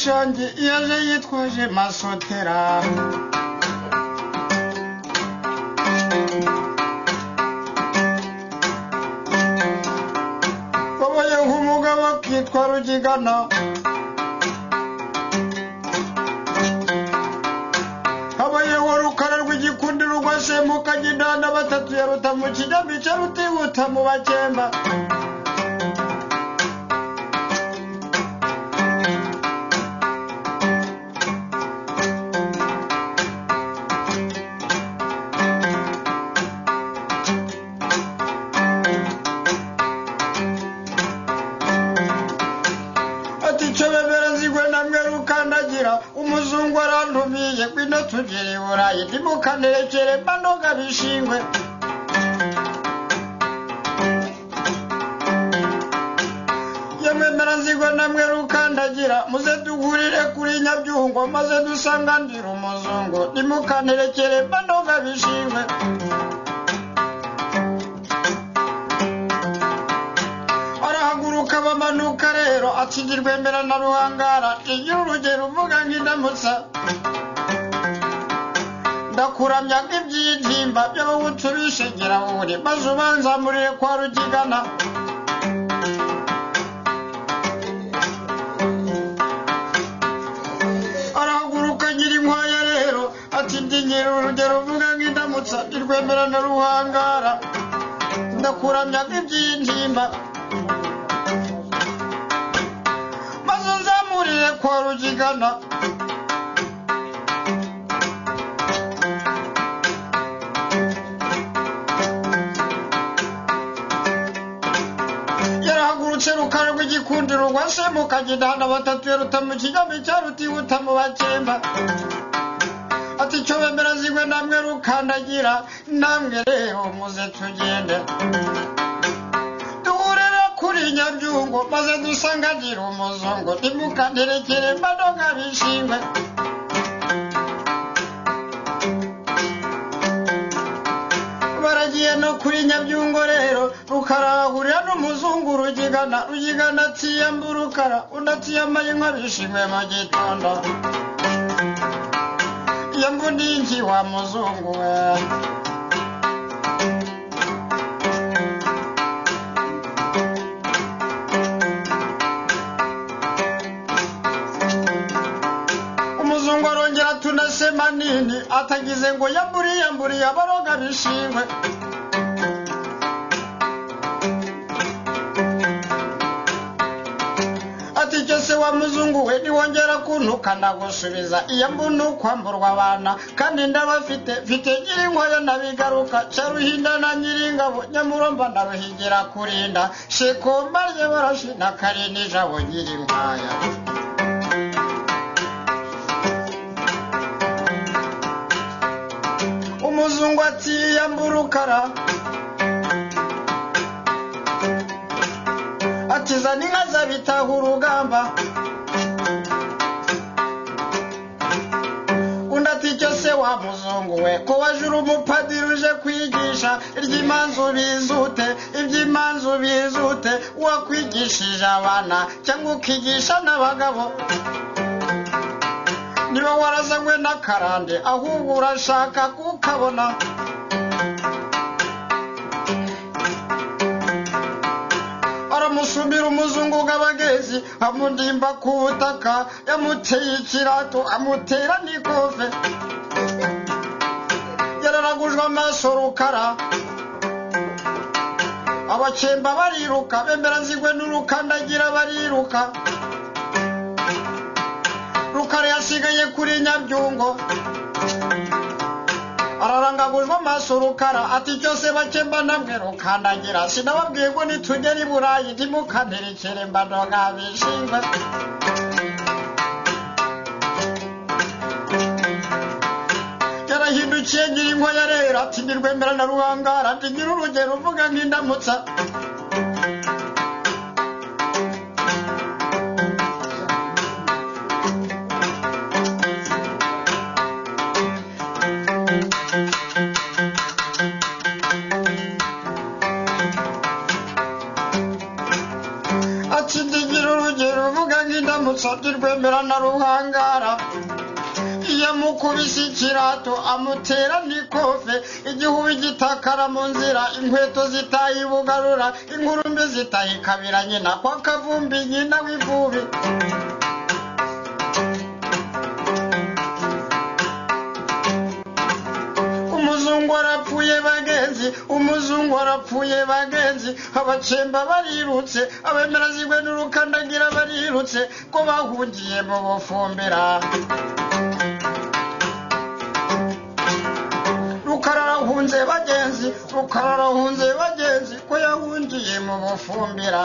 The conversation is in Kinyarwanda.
shangi iyo aje yitwaje masotera babaye nk'umugabo kitwa rugigana habayeho rukara rw'igikundiro rwasembuka gidanda batatu ya rutamu kijyamica rutibuta mu bakemba ati icyo bemera zigwe na mwe rukandagira umuzungu arantumiye ngwino tugere i burayi ntimukanerekere mbanoga bishingwe yemwemera zigwe na mwe rukandagira muze duhurire kuri nyabyungo maze dusanganire umuzungu ntimukanerekere mbanoga bishingwe arahaguruka bamanuka rero atsinda rwemera na ruhangara igira urugero uvuga nk'indamutsa ndakuramya nk'ibyibyimba by'abahutu bishegera buri maze ubanzamurire kwa rugigana arahaguruka agira inkwaya rero atsinda igira urugero uvuga nk'indamutsa irwemera na ruhangara ndakuramya nk'ibyintimba maze nzamurire kwa rugigana yarahagurutse rukara rw'igikundiro rwa semukagidahana batatu ya rutamu kijyami cya rutihuta mu bakemba ati icyo bemera zigwe namwe rukandagira namwe rero muze tugende duhurira kuri nyabyungo maze dusanganire umuzungu ntimukanterekere mbanoga bishingwe baragiye no kuri nyabyungo rero rukarahurira n'umuzungu rugigana rugigana atsiyamba urukara undi atsiyambaye inka bishingwe mu gitondo iyo mbundingi wa muzungu we umuzungu arongera tunasema nini atagize ngo yamburiye yamburiye abaroga bishingwe ati icyo se wa muzungu we niwongera kuntukana gusubiza iyo mbona ukwamburwa abana kandi ndabafite mfite ngira inkoyo nabigaruka cya ruhinda na nyiringabo nyamuromba ndaruhigira kurinda shekomba rye barashina karindi jabo nyirinkwaya umuzungu ati yambura ukara ati zana inka zabitaha urugamba undi ati icyo se wa muzungu we ko waje uri umupadiri uje kwigisha iry'imanzu bizute iby'imanzu bizute wakwigishije abana cyangwa ukigisha n'abagabo niba warazanywe n'akarande ahubwo urashaka kukabona aramusumira umuzungu bw'abagezi amudimba ku butaka yamuteye ikirato amutera n'ikofe yararagujwe amaso rukara abakemba bariruka bemera zigwe n'urukandagira bariruka rukara yasigaye kuri nyabyungo ararangagujwe amaso rukara ati cyose bakemba namwe rukandagira sinababwiye ngo nitugere i burayi ntimukanterekere mbanoga bishingwe yarahindukiye ngira inkoya rero ati nirwemera na ruhangara ati ngira urugero uvuga nk'indamutsa ati ndigire urugero uvuga nk'indamutsa rusogi rwemera na ruhangara yamukubise ikirato amutera n'ikofe igihubi gitakara mu nzira inkweto zitayibugarura ingurumbi zitayikabira nyina kwa kavumbi nyina w'ivubi umuzungu arapfuye bagenzi umuzungu arapfuye bagenzi abacemba barirutse abemera zigwe n'urukandagira barirutse ko bahungiye mu bufumbira rukararahunze bagenzi rukararahunze bagenzi ko yahungiye mu bufumbira